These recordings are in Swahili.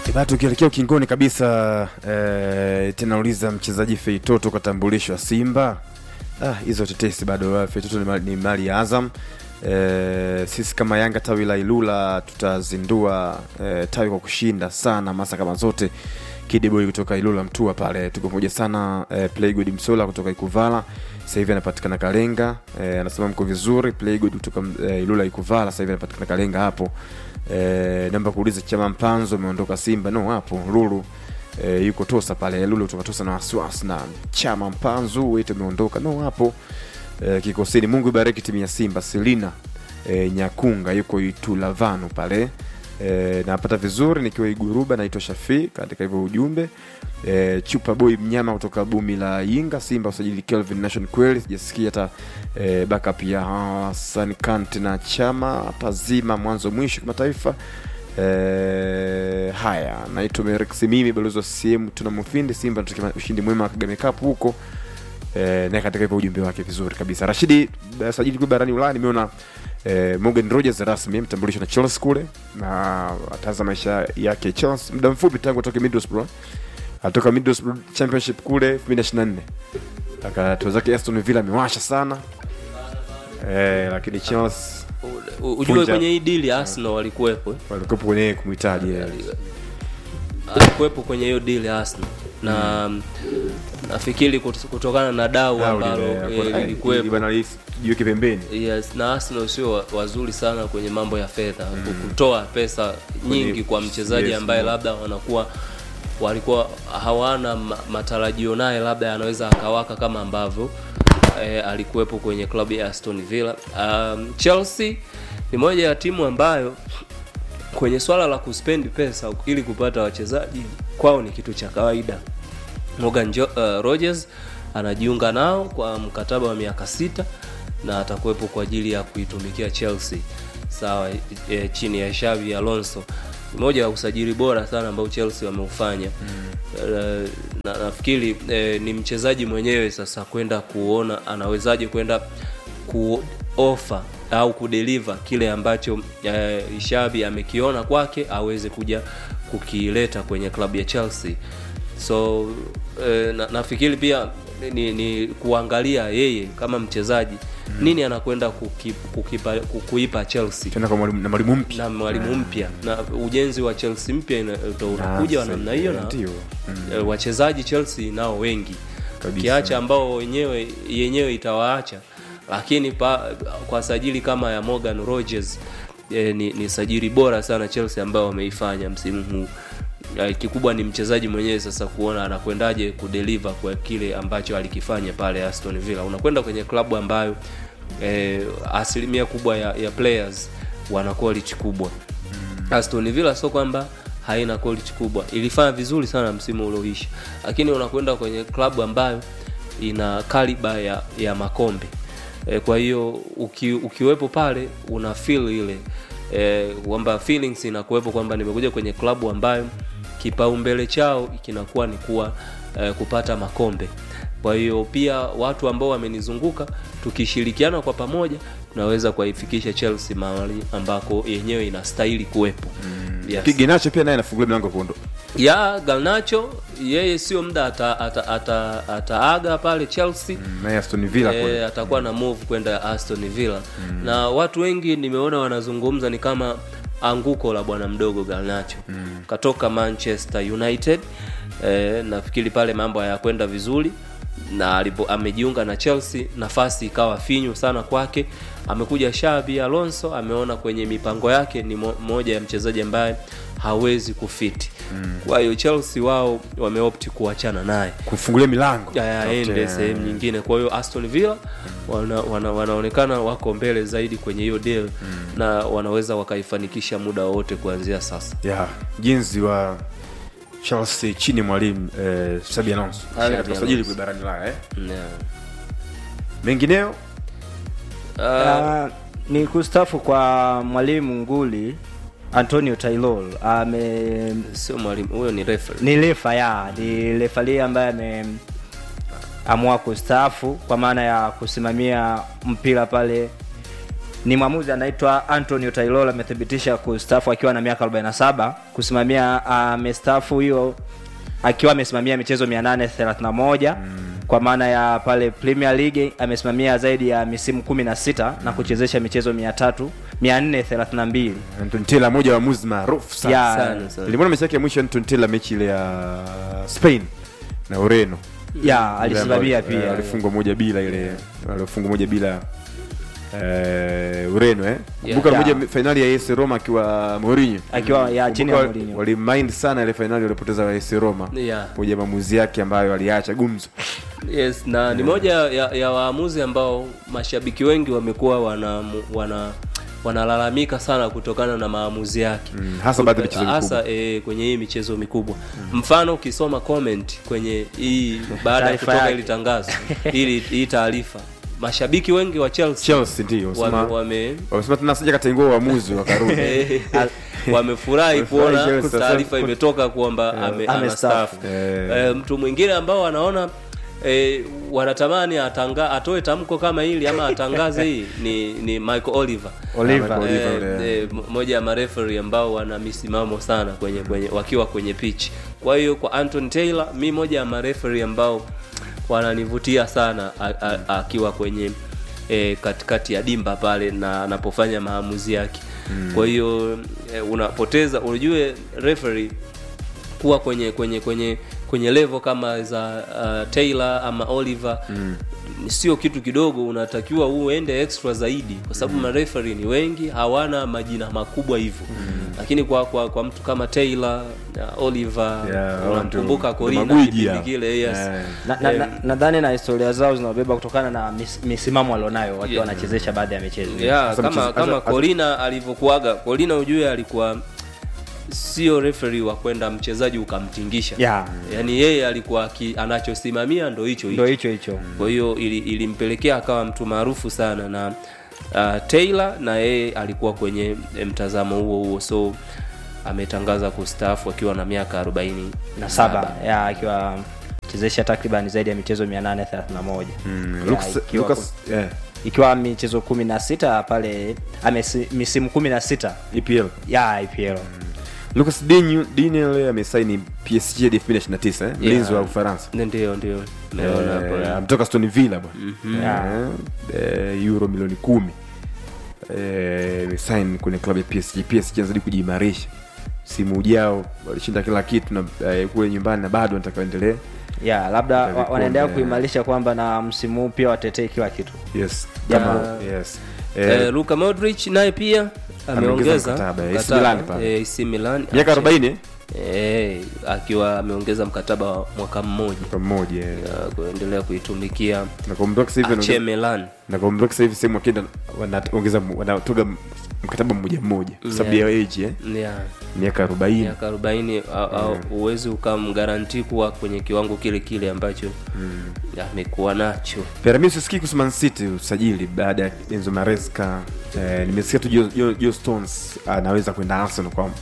Bado tukielekea ukingoni kabisa eh, tena uliza mchezaji Feitoto katambulishwa Simba. Ah, hizo tetesi bado. Feitoto ni mali, ni mali ya Azam. Eh, sisi kama Yanga tawi la Ilula tutazindua eh, tawi kwa kushinda sana masa kama zote. Kidboy kutoka Ilula Mtua pale tuko pamoja sana. Eh, Playgood Msola kutoka Ikuvala sasa hivi anapatikana Kalenga. Eh, anasema mko vizuri. Playgood kutoka eh, Ilula Ikuvala sasa hivi anapatikana Kalenga hapo. Eh, namba kuuliza chama Mpanzo ameondoka Simba. No, hapo Lulu eh, yuko Tosa pale. Lulu kutoka Tosa na wasiwasi na chama Mpanzo wetu ameondoka. No, hapo eh, kikosini. Mungu ibariki timu ya Simba. Selina eh, Nyakunga yuko Itulavanu pale e, napata vizuri nikiwa Iguruba, naitwa Shafi katika hivyo ujumbe e, chupa boy mnyama kutoka bumi la Yinga, Simba usajili Kelvin Nation, kweli sijasikia hata e, backup ya Hassan Kante na Chama pazima mwanzo mwisho kimataifa. E, haya naitwa Merex mimi balozi wa CCM tuna mufindi Simba tunataka ushindi mwema wa Kagame Cup huko e, na katika hivyo ujumbe wake vizuri kabisa. Rashidi eh, sajili kwa barani Ulaya nimeona eh, Morgan Rogers rasmi mtambulisho na Chelsea kule na ataanza maisha yake Chelsea muda mfupi tangu atoke Middlesbrough. Atoka Middlesbrough Championship kule 2024. Akatoa zake Aston Villa amewasha sana. Eh, lakini Chelsea U- u- Ujue Funja. kwenye hii deal Arsenal walikuwepo eh. walikuwa kwenye kumhitaji eh. alikuwepo kwenye hiyo deal ya Arsenal na mm. nafikiri kut- kutokana na dau Dau ambalo lile, eh, kuna- eh, lilikuwepo bwana Rais, jiweke pembeni. yes, na Arsenal sio wa- wazuri sana kwenye mambo ya fedha kutoa pesa nyingi kwa mchezaji yes, ambaye mm. labda wanakuwa walikuwa hawana ma- matarajio naye labda anaweza akawaka kama ambavyo eh, alikuwepo kwenye klabu ya Aston Villa. Um, Chelsea ni moja ya timu ambayo kwenye swala la kuspendi pesa ili kupata wachezaji kwao ni kitu cha kawaida. Morgan jo, uh, Rogers anajiunga nao kwa mkataba wa miaka sita na atakuwepo kwa ajili ya kuitumikia Chelsea sawa, e, chini ya Xabi Alonso. Ni moja ya usajili bora sana ambao Chelsea wameufanya mm. na nafikiri e, ni mchezaji mwenyewe sasa kwenda kuona anawezaje kwenda kuofa au kudeliver kile ambacho e, Xabi amekiona kwake aweze kuja kukileta kwenye klabu ya Chelsea so eh, na, nafikiri pia ni, ni kuangalia yeye kama mchezaji mm. nini anakwenda kuki, kukipa, ku- kuipa Chelsea Tena kwa mwalimu na mwalimu mpya. na mwalimu mpya na ujenzi wa Chelsea mpya ina- ndo unakuja wa sasa, namna hiyo na ndio. eh, wachezaji Chelsea nao wengi Kabisa. kiacha ambao wenyewe yenyewe itawaacha lakini pa, kwa sajili kama ya Morgan Rogers eh, ni, ni sajili bora sana Chelsea ambao wameifanya msimu huu Eh, kikubwa ni mchezaji mwenyewe sasa kuona anakwendaje kudeliver kwa kile ambacho alikifanya pale Aston Villa unakwenda kwenye klabu ambayo eh, asilimia kubwa ya, ya players wana quality kubwa Aston Villa sio kwamba haina quality kubwa, ilifanya vizuri sana msimu ulioisha, lakini unakwenda kwenye klabu ambayo ina kaliba ya, ya makombe e, kwa hiyo uki, ukiwepo pale una feel ile e, kwamba feelings inakuwepo kwamba nimekuja kwenye klabu ambayo kipaumbele chao kinakuwa ni kuwa e, kupata makombe. Kwa hiyo pia watu ambao wamenizunguka tukishirikiana kwa pamoja tunaweza kuifikisha Chelsea mahali ambako yenyewe inastahili kuwepo. Yes. Pigi nacho pia naye anafungulia mlango kuondoka. ya Garnacho yeye sio muda ataaga ata, ata, ataaga pale Chelsea Naye Aston Villa e, kule. atakuwa na move kwenda Aston Villa na watu wengi nimeona wanazungumza ni kama anguko la bwana mdogo Garnacho katoka Manchester United e, nafikiri pale mambo hayakwenda vizuri na alipo, amejiunga na Chelsea nafasi ikawa finyu sana kwake amekuja Xabi Alonso ameona kwenye mipango yake ni mo, moja ya mchezaji ambaye hawezi kufiti kwa hiyo Chelsea wao wameopti kuachana naye Kufungulia milango. ya aende Tafute, sehemu nyingine. Kwa hiyo Aston Villa wana, wana, wanaonekana wako mbele zaidi kwenye hiyo deal na wanaweza wakaifanikisha muda wowote kuanzia sasa. ya jinsi wa Chelsea chini ya mwalimu eh, Xabi Alonso. Xabi Katika usajili Alonso. kwa barani Ulaya eh. Yeah. Mengineo Uh, Ah, ni kustafu kwa mwalimu nguli Antonio Taylor ame sio mwalimu huyo, ni referee. ni refa ya ni refali ambaye ameamua kustaafu kwa maana ya kusimamia mpira pale ni mwamuzi anaitwa Antonio Taylor amethibitisha kustaafu akiwa na miaka 47 kusimamia amestaafu hiyo akiwa amesimamia michezo 831 kwa maana ya pale Premier League amesimamia zaidi ya misimu 16 na kuchezesha michezo 300 432 Anton Taylor moja wa waamuzi maarufu sana Ya, Sana, sana. nilimwona mechi yake ya mwisho Anton Taylor mechi ile ya Spain na Ureno ya alisimamia Ile ambayo, eh, pia walifungwa moja bila ile walifungwa moja bila eh, Ureno eh Yeah. kumbuka Yeah. moja finali ya AS Roma akiwa Mourinho akiwa ya chini ya Kumbuka Mourinho walimind sana ile finali walipoteza wa AS Roma Yeah. moja ya maamuzi yake ambayo aliacha gumzo yes na ni moja ya, ya waamuzi ambao mashabiki wengi wamekuwa wana wana wanalalamika sana kutokana na maamuzi yake Mm, hasa baadhi ya michezo hasa e, kwenye hii michezo mikubwa mfano ukisoma comment kwenye hii baada ya Taarifa kutoka yake. ili tangazo ili hii taarifa mashabiki wengi wa Chelsea, Chelsea ndio wame, wasema wame wamesema tena sija katengua uamuzi wakarudi eh, wamefurahi kuona Chelsea, taarifa sasa- imetoka kwamba ame, amestaafu. anastaafu Eh. Eh, mtu mwingine ambao wanaona E, wanatamani atanga, atoe tamko kama hili ama atangaze hii ni, ni Michael Oliver Oliver. Michael Eh, Oliver, eh, m- moja ya mareferi ambao wana misimamo sana kwenye, kwenye wakiwa kwenye pitch kwa hiyo kwa Anton Taylor mi moja ya mareferi ambao wananivutia sana a- a- akiwa kwenye e, katikati ya dimba pale na anapofanya maamuzi yake mm. kwa hiyo e, unapoteza unajue referee kuwa kwenye kwenye kwenye kwenye level kama za uh, Taylor ama Oliver mm. sio kitu kidogo unatakiwa uende extra zaidi kwa sababu mm. mareferi ni wengi hawana majina makubwa hivyo mm. lakini kwa, kwa kwa mtu kama Taylor uh, Oliver Yeah, unamkumbuka watu- Corina magwiji kipindi hao. kile yes Eh. nadhani na, Eh, na, nadhani na historia zao zinawabeba kutokana na mis, misimamo walionayo wakiwa Yeah. wanachezesha baadhi ya michezo yeah, Sasa kama mchezo- kama hasa- Corina alivyokuaga Corina ujue alikuwa sio referee wa kwenda mchezaji ukamtingisha Yeah. yaani yeye alikuwa ki, anachosimamia ndo hicho ndo hicho hicho hicho kwa hiyo ili- ilimpelekea akawa mtu maarufu sana na uh, Taylor na yeye alikuwa kwenye eh, mtazamo huo huo so ametangaza kustaafu akiwa na miaka 40 na saba ya akiwa chezesha takriban zaidi ya michezo 831 Mm, Ya, Lucas- ikiwa, Lucas yeah, ikiwa michezo 16 pale amesi, misimu 16 EPL ya IPL Lucas Digne Digne amesaini PSG hadi 2029 eh, mlinzi wa Ufaransa ndio ndio naona hapo Eh, ya. ametoka Aston Villa bwana Eh, eh, euro milioni kumi Eh, amesign kwenye klabu ya PSG PSG anazidi kujiimarisha msimu ujao walishinda kila kitu na eh, kule nyumbani na bado wanataka waendelee ya labda wa- Vikombe. wanaendelea kuimarisha kwamba na msimu huu pia watetee kila kitu yes Ya. kama yes Eh, eh, Luka Modric naye pia ameongeza mkataba, AC mkataba, Milan pale. eh, AC Milan miaka 40 eh? eh, akiwa ameongeza mkataba wa mwaka mmoja kwa mmoja eh. ya kuendelea kuitumikia na kwa mdogo sasa hivi Ache anaongeza- Milan na kwa mdogo sasa hivi sehemu wakienda wanaongeza wanatoga mkataba mmoja mmoja kwa sababu ya age eh yeah. miaka 40 miaka arobaini huwezi ukamgaranti kuwa kwenye kiwango kile kile ambacho amekuwa nacho Pera, mimi sisikii kuhusu Man City usajili baada ya Enzo Maresca. Eh, nimesikia tu Joe, Joe, Joe Stones anaweza kwenda Arsenal kwa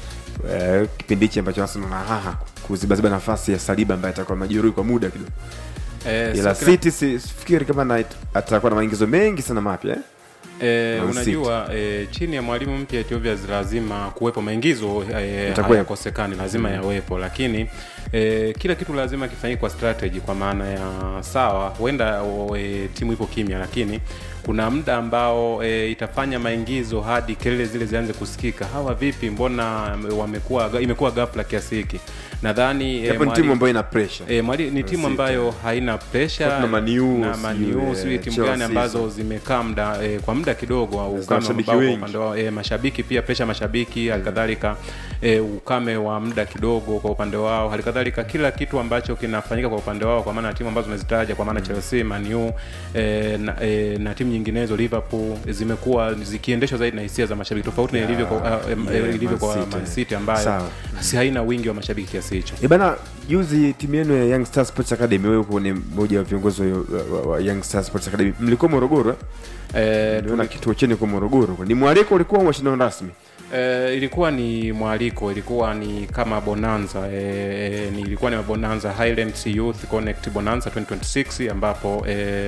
eh, kipindi hichi ambacho Arsenal na haha kuzibaziba nafasi ya Saliba ambaye atakuwa majeruhi kwa muda kidogo. Eh, Ila so kila- City si- sifikiri kama na, atakuwa na maingizo mengi sana mapya eh? Eh, Man unajua eh, chini ya mwalimu mpya Ethiopia lazima kuwepo maingizo eh, Itakuwepo. hayakosekani lazima yawepo lakini eh, kila kitu lazima kifanyike kwa strategy kwa maana ya sawa huenda o, eh, timu ipo kimya lakini kuna muda ambao e, itafanya maingizo hadi kelele zile zianze kusikika hawa vipi mbona wamekuwa imekuwa ghafla kiasi hiki nadhani eh, Japo ni mwalimu- timu ambayo ina pressure. E, mwali, ni timu City. ambayo haina pressure Tottenham, Man U, na sijui, maniu eh, sijui timu Chelsea gani ambazo hizo. zimekaa muda e, kwa muda kidogo au ukame wa mashabiki mabao kwa wengi. upande wao e, mashabiki pia presha mashabiki halikadhalika e, ukame wa muda kidogo kwa upande wao halikadhalika kila kitu ambacho kinafanyika kwa upande wao kwa maana ya timu ambazo umezitaja kwa maana Chelsea Man U e, na, e, na timu nyinginezo Liverpool zimekuwa zikiendeshwa zaidi na hisia za mashabiki tofauti na ilivyo kwa, uh, em, yeah, ilivyo Man kwa City. Man City ambayo Sawa. si haina wingi wa mashabiki kiasi hicho E bana, juzi timu yenu ya Young Stars Sports Academy, wewe uko ni mmoja wa viongozi wa, wa, wa Young Stars Sports Academy, mlikuwa Morogoro eh? e, Niona kituo chenu kwa Morogoro. Ni mwaliko ulikuwa au mashindano rasmi? E, ilikuwa ni mwaliko, ilikuwa ni kama bonanza e, e, ni ilikuwa ni bonanza Highlands Youth Connect Bonanza 2026 ambapo e,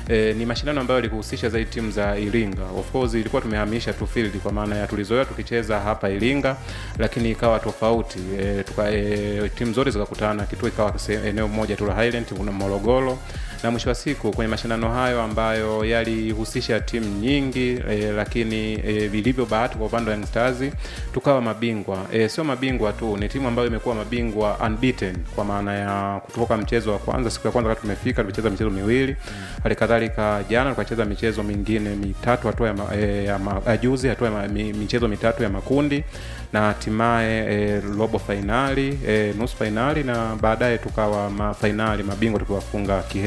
e, ni mashindano ambayo yalikuhusisha zaidi timu za Iringa. Of course ilikuwa tumehamisha tu field kwa maana ya tulizoea tukicheza hapa Iringa, lakini ikawa tofauti e, tuka, e, timu zote zikakutana, kituo ikawa se- eneo moja tu la Highland, kuna Morogoro na mwisho wa siku kwenye mashindano hayo ambayo yalihusisha timu nyingi e, lakini e, vilivyo bahati kwa upande wa Young Stars tukawa mabingwa e, sio mabingwa tu, ni timu ambayo imekuwa mabingwa unbeaten kwa maana ya kutoka mchezo wa kwanza, siku ya kwanza wakati tumefika tumecheza michezo miwili hali kadhalika jana tukacheza michezo mingine mitatu hatua ya, ma, e, ya ma, ya juzi hatua ya ma, mi, michezo mitatu ya makundi na hatimaye e, robo fainali e, nusu fainali na baadaye tukawa ma, fainali mabingwa tukiwafunga kihe